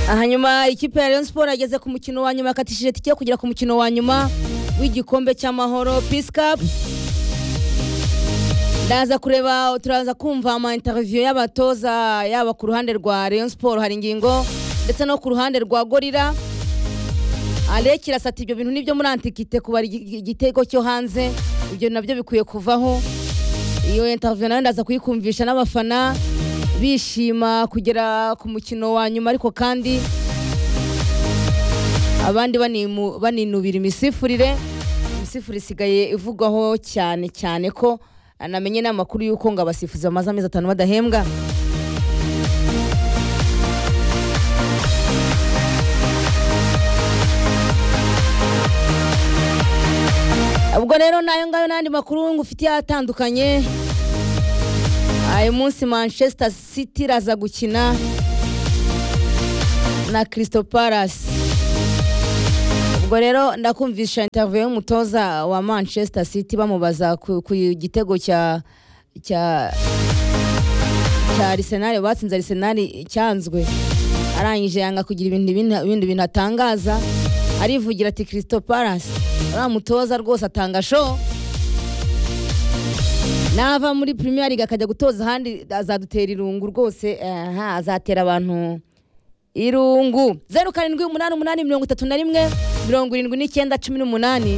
hanyuma ikipe ya Rayon Sport yageze ku mukino wa nyuma yakatishije itike yo kugera ku mukino wa nyuma w'igikombe cy'amahoro Peace Cup ndaza kureba turaza kumva ama interview y'abatoza yaba ku ruhande rwa Rayon Sport hari ingingo ndetse no ku ruhande rwa Gorira Alec irasata ibyo bintu nibyo muri antikite kubara igi- igitego cyo hanze ibyo nabyo bikwiye kuvaho iyo interview nayo ndaza kuyikumvisha n'abafana bishima kugera ku mukino wa nyuma ariko kandi abandi banimu- baninubira imisifurire imisifurire isigaye ivugwaho cyane cyane ko anamenye n'amakuru y'uko ngo abasifuzi bamaze amezi atanu badahembwa ubwo rero nayo ngayo n'andi makuru ngufitiye atandukanye ayo munsi manchester city iraza gukina na crystal palace ubwo rero ndakumvisha interview y'umutoza wa manchester city bamubaza ku, ku gitego cya cya cya arsenal batsinze arsenal cyanzwe arangije yanga kugira ibintu ibindi- ibindi bintu atangaza arivugira ati crystal palace uriya mutoza rwose atanga show nava muri premier league akajya gutoza ahandi azadutera irungu rwose aha, azatera abantu irungu zeru karindwi umunani umunani mirongo itatu na rimwe mirongo irindwi n'icyenda cumi n'umunani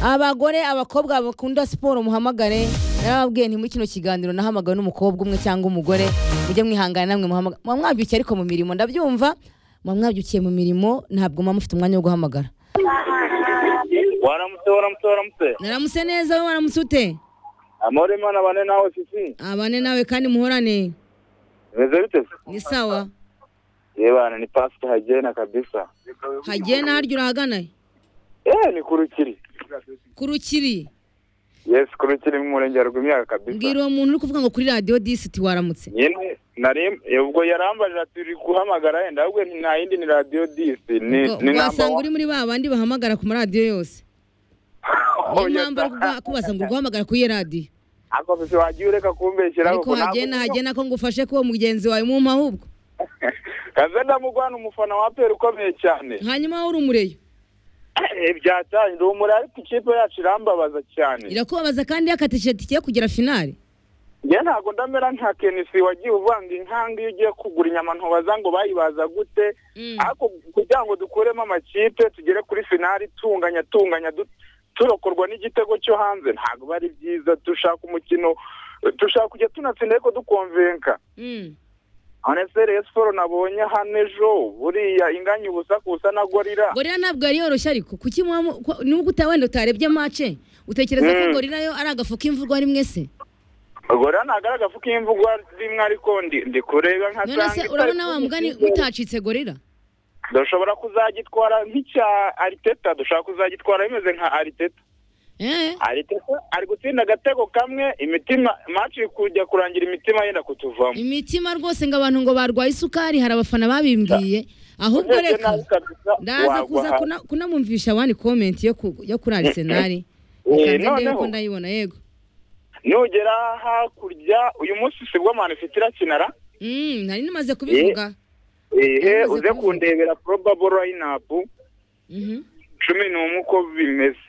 abagore abakobwa bakunda siporo muhamagare narababwiye nti muri kino kiganiro nahamagawe n'umukobwa umwe cyangwa umugore mujye mwihangana namwe muhamagara muba mwabyukiye ariko mu mirimo ndabyumva muba mwabyukiye mu mirimo ntabwo muba mufite umwanya wo guhamagara waramutse waramutse waramutse naramuse neza we waramutse ute amahoro imana bane nawe fifi abane nawe kandi muhorane bimeze bite se ni sawa yebana ni pasite hagena kabisa hagiye n'aharya urahagana eh ni kurukiri ku rukiri yes kurukiri mu murenge wa rwimyaka kabisa mbwira uwo muntu uri kuvuga ngo kuri radiyo disiti waramutse nyine nari ubwo yarambajije ati uri guhamagara yenda ahubwo ni nta yindi ni radiyo disi ni Ngo- ni namba wasanga uri muri ba bandi bahamagara ku maradiyo yose niyo mpamvu ari kuguha- kubaza ngo guhamagara ku iyo radiyo ako fifi wagiye ureka kumbeshyira ariko kuko ntabwo- hagenda hagenda ko ngufashe ko uwo mugenzi wawe mumpa ahubwo kaze ndamugwana umufana wa peri ukomeye cyane hanyuma wowe uri umureyo Eh, byatanye ndi umuri ariko ikipe yacu irambabaza cyane irakubabaza kandi yakatishije tike yo kugera finale njye ntabwo ndamera nka kenisi wagiye uvanga inkanga iyo ugiye kugura inyama ntubaza ngo bayibaza gute Mm. ariko kugira ngo dukuremo amakipe tugere kuri finali tunganya tunganya du- turokorwa n'igitego cyo hanze ntabwo bari byiza dushaka umukino dushaka kujya tunatsinda ariko dukonvenka Mm. aneseri esiporo nabonye hano ejo buriya inganya ubusa kusa na gorira gorira ntabwo yari yoroshye ariko kuki muba mu- ko- nubwo uta- wenda utarebye mace utekereza ko Mm. gorira yo ari agafu k'imvugo ari mwese gorira ntabwo ari agafu k'imvugo rimwe ariko ndi- ndi kureba nka none se urabona wa mugani utacitse gorira dushobora kuzagitwara nk'icya ariteta dushobora kuzagitwara bimeze nka ariteta eh ariteta ari gutsinda agatego kamwe imitima match iri kujya kurangira imitima yenda kutuvamo imitima rwose ngo abantu ngo barwaye isukari hari abafana babimbwiye ahubwo Urebye reka nabi kabisa, ndaza wagwa kuza hasi. kuna- kunamwumvisha abandi komenti yo ku- yo kuri arisenali Eh, ikanze noneho. ko ndayibona yego nugera hakurya uyu munsi sibwo mani ifite irakinara Mm, nari nimaze kubivuga ehe Yamaze uze kubivuga. kundebera probable lineup Mhm. cumi n'umwe uko bimeze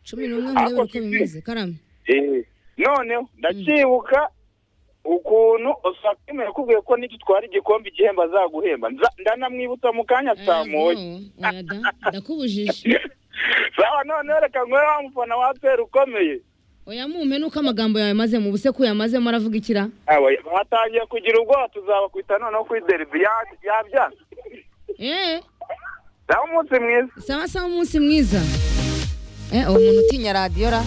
cumi n'umwe murebe uko bimeze karame ehe noneho ndacyibuka ukuntu osakime yakubwiye ko nitutwara igikombe igihembo azaguhemba Nza- ndanamwibutsa mu kanya saa moya Oya da, ndakubujije sawa noneho reka nkore wa mufana wa peri ukomeye oya mumpe nuko amagambo yawe mazemo ubuse ko uyamazemo aravuga ikira Aba, batangiye kugira ubwoba tuzabakwita noneho kuri derivi ya- yabyanze eh naho umunsi mwiza sawa sawa umunsi mwiza eh uwo muntu utinya radiyo ra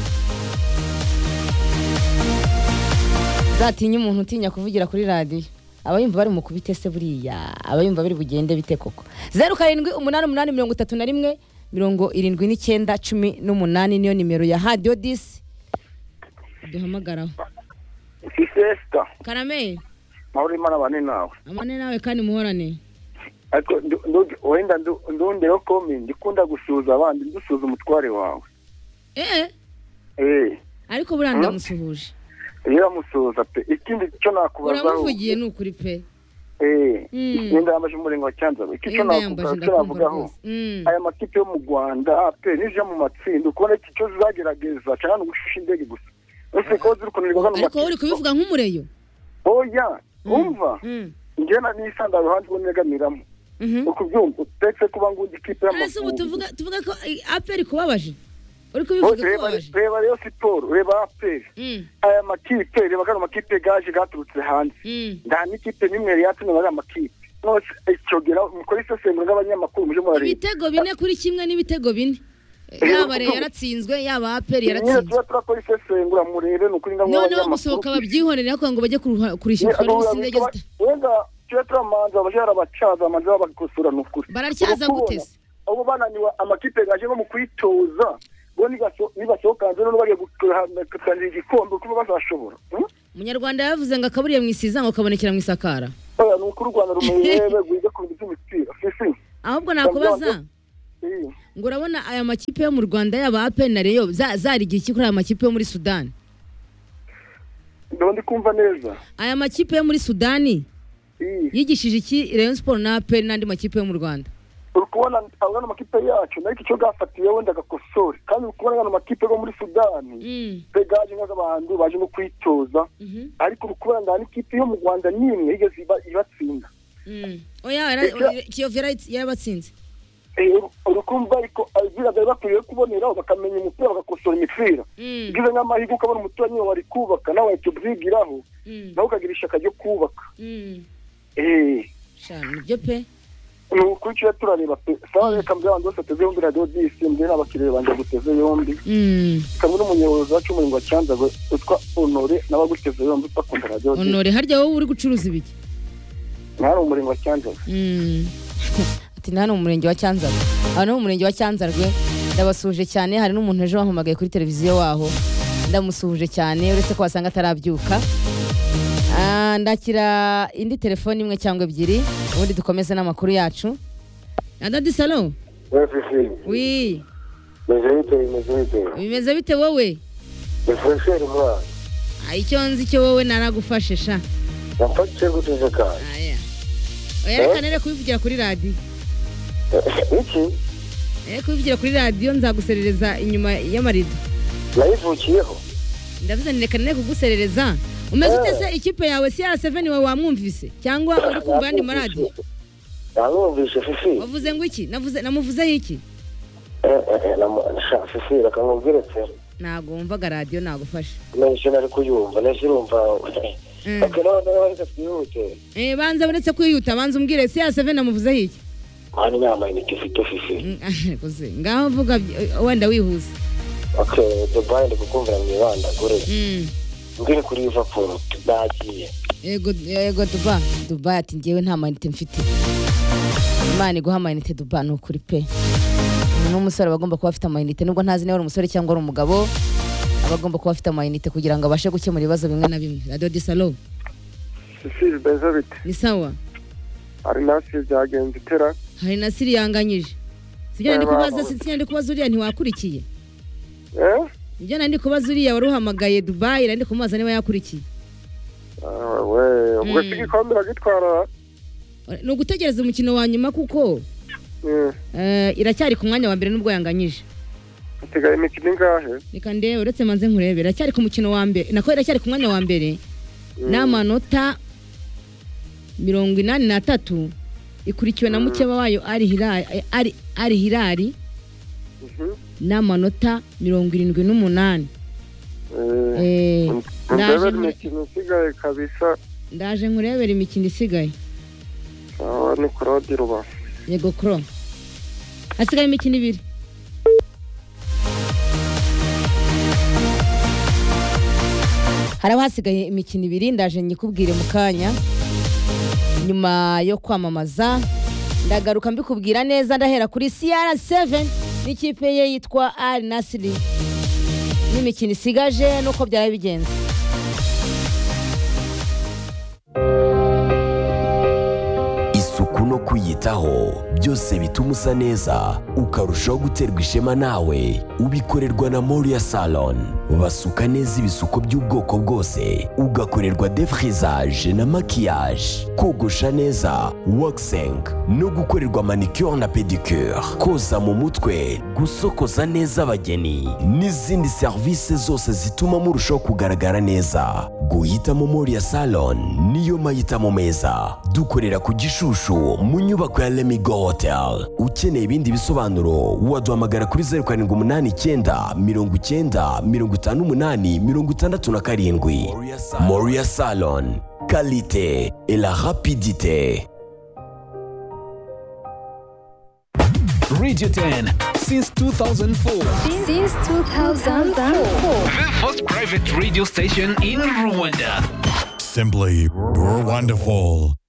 zatinya umuntu utinya kuvugira kuri radiyo aba yumva bari mu kubite se buriya aba yumva bari bugende bite koko zeru karindwi umunani umunani mirongo itatu na rimwe mirongo irindwi n'icyenda cumi n'umunani niyo nimero ya hadiyo disi duhamagaraho isesita karame mahoro imana bane nawe amane nawe kandi muhorane ariko ndu- ndu- wenda ndu- ndongereho komi ndikunda gusuhuza abandi ndusuhuza umutware wawe eh eee ariko buriya ndamusuhuje iyo uramusuhuza pe ikindi cyo nakubazaho uramuvugiye ni ukuri pe yenda yambaje umuringa wa cyanzaro iki cyo Yenda yambaje navuga cyo ndakumva navugaho rwose Mm. aya makipe yo mu rwanda pe nije mu matsinda ukubona iki cyo zizagerageza cyane ni ugushisha indege gusa ese ko ziri kunanirwa zano ariko wowe uri kubivuga nk'umureyo oya wumva Mm. njye na nisanda ruhande rwo negamiramo Mhm. ukubyumva utetse kuba ngundi Ese ikipe ubu y'amavubi tuvuga tuvuga ko eh, aperi kubabaje uri kubivuga Bose reba kubabaje reba rero siporo reba aperi Mm. aya makipe reba kano makipe gaje gaturutse hanze Mm. nta n'ikipe n'imwe yari yatumye muri aya makipe nose icogera mukora isesengura ry'abanyamakuru muje murareba ibitego bine kuri kimwe n'ibitego bine Eh, Eh, yaba re ubu- yaratsinzwe yaba aperi nyine yaratsinzwe tuba turakora isesengura murebe ni ukuri ndamuha noneho gusohoka babyihorere ariko ngo bajye kuruha- kurishyurwa n'ibisindege zita wenda tuba turamanza baje barabacaza bamanza babakosora ni ukuri baracyaza Ubu kubona, gute se abo bananiwe amakipe gaje no mu kwitoza bo nibaso- nibasohoka hanze noneho bagiye gutangira igikombe kuko bazashobora Hmm? umunyarwanda yavuze ngo akaburiye mu isiza ngo kabonekera mu isakara oya ni ukuri u rwanda rumenyerebe rwiga ku bintu by'imipira sisi ahubwo nakubaza Eh. ngo urabona aya makipe yo mu rwanda yaba aperi na reyo za- zarigira iki kuri aya makipe yo muri sudani ndaba ndi kumva neza aya makipe yo muri sudani Eh. yigishije iki reyo siporo na aperi n'andi makipe yo mu rwanda uri kubona abona amakipe yacu nayo icyo gafatiye wenda agakosore kandi uri kubona ano makipe yo muri sudani Mm, begaje nk'abantu baje no kwitoza mhm, ariko uri kubona nta n'ikipe yo mu rwanda n'imwe yigeze iba- ibatsinda mm. oya yara- kiyovu yara- yarabatsinze Eh, uri- uri kumva ariko ababwira bari bakwiriye kuboneraho bakamenya umupira bagakosora imipira Mm, ugize nk'amahirwe ukabona umuturanyi wawe ari kubaka nawe wahita ubyigiraho mm, nawe ukagira ishyaka ryo kubaka mm. Eh, sha nibyo pe ni ukuri tujya turareba pe sawa reka mbere abantu bose ateze yombi radiyo disi mbere n'abakiriya banjye guteze yombi Mm. kamwe n'umuyobozi wacu umurimo wa cyanzagwe witwa honore n'abaguteze yombi bakunda radiyo disi onore harya wowe uri gucuruza ibiki mwari umurimo wa cyanzagwe Mm. ati nta ni umurenge wa cyanzarwe aha ni mu murenge wa cyanzarwe ndabasuhuje cyane hari n'umuntu ejo wampamagaye kuri televiziyo waho ndamusuhuje cyane uretse ko wasanga atarabyuka Ah, ndakira indi telefone imwe cyangwa ebyiri ubundi dukomeze n'amakuru yacu adadi salo Efesini, wi Mezerite, Mezerite, bimeze bite wowe Efesini mwana, Ah, icyo nzi cyo wowe naragufashe sha nafatse gutegeka. Aya. oya reka nere kubivugira kuri radiyo Iki, nere kubivugira kuri radiyo nzaguserereza inyuma y'amarido nayivukiyeho. ndavuze ni reka nane kuguserereza umeze ute se ikipe yawe si ya seveni wawe wamwumvise cyangwa uri kumva yandi maradiyo Namwumvishe Fifi, wavuze ngo iki navuze namuvuzeho iki Eh, eh, namu- sha Fifi, reka nkubwire se, ntabwo wumvaga radiyo nagufasha nahise nari kuyumva, nahise urumva. Mm. Ok, none rero reka twihute. Eh, banza uretse kwihuta banza umbwire si ya seveni namuvuzeho iki Mwana inama inite ufite Fifi. Mm, ah, gusa, ngaho vuga by- wenda wihuza Ok, Dubai ndi kukumvira mu ibanda, gure. Mm. Mbwire kuri Liverpool, nagiye. yego yego duba duba ati ngewe nta mayinite mfite imana iguha amayinite duba ni ukuri pe n'umusore aba agomba kuba afite amayinite nubwo ntazi niba ari umusore cyangwa ari umugabo aba agomba kuba afite amayinite kugira ngo abashe gukemura ibibazo bimwe na bimwe radiyo disalo cecile bezabite ni sawa ari nasi byagenze itera hari na siri yanganyije sibyo nari kubaza sibyo nari kubaza uriya ntiwakurikiye eee ibyo nari kubaza uriya wari uhamagaye dubayi nari kumubaza niba yakurikiye we ubwo Mm. si igikombe uragitwara ni ugutegereza umukino wa nyuma kuko Eh, eh, iracyari ku mwanya wa mbere n'ubwo yanganyije hasigaye imikino ingahe reka ndebe uretse manze nkurebe iracyari ku mukino wa mbere nako iracyari ku mwanya wa mbere n'amanota mirongo inani n'atatu ikurikiwe na mukeba wayo ari hirari ari ari hirari Mhm. n'amanota mirongo irindwi n'umunani Eh, Eh, ndebe ndaje nkure- imikino isigaye kabisa ndaje nkurebera imikino isigaye sawa ni kurodi rubavu yego koro hasigaye imikino ibiri hari abahasigaye imikino ibiri ndaje nyikubwire mu kanya nyuma yo kwamamaza ndagaruka mbikubwira neza ndahera kuri CR7 n'ikipe ye yitwa Al Nassr n'imikino isigaje nuko byari bigenze isuku isuku no kwiyitaho byose bituma usa neza ukarushaho guterwa ishema nawe ubikorerwa na moriya salon basuka neza ibisuko by'ubwoko bwose ugakorerwa defirizage na makiyaje kogosha neza wakiseng no gukorerwa manicure na pedicure koza mu mutwe gusokoza neza abageni n'izindi serivisi zose zituma murushaho kugaragara neza guhitamo moriya salon niyo mahitamo meza dukorera ku gishushu mu nyubako ya lemigo hotel ukeneye ibindi bisobanuro waduhamagara kuri zeru karindwi umunani icyenda mirongo icyenda mirongo itanu umunani mirongo itandatu na karindwi moriya salon kalite et la rapidite Radio 10 since 2004. Since 2004. The first private radio station in Rwanda. Simply wonderful.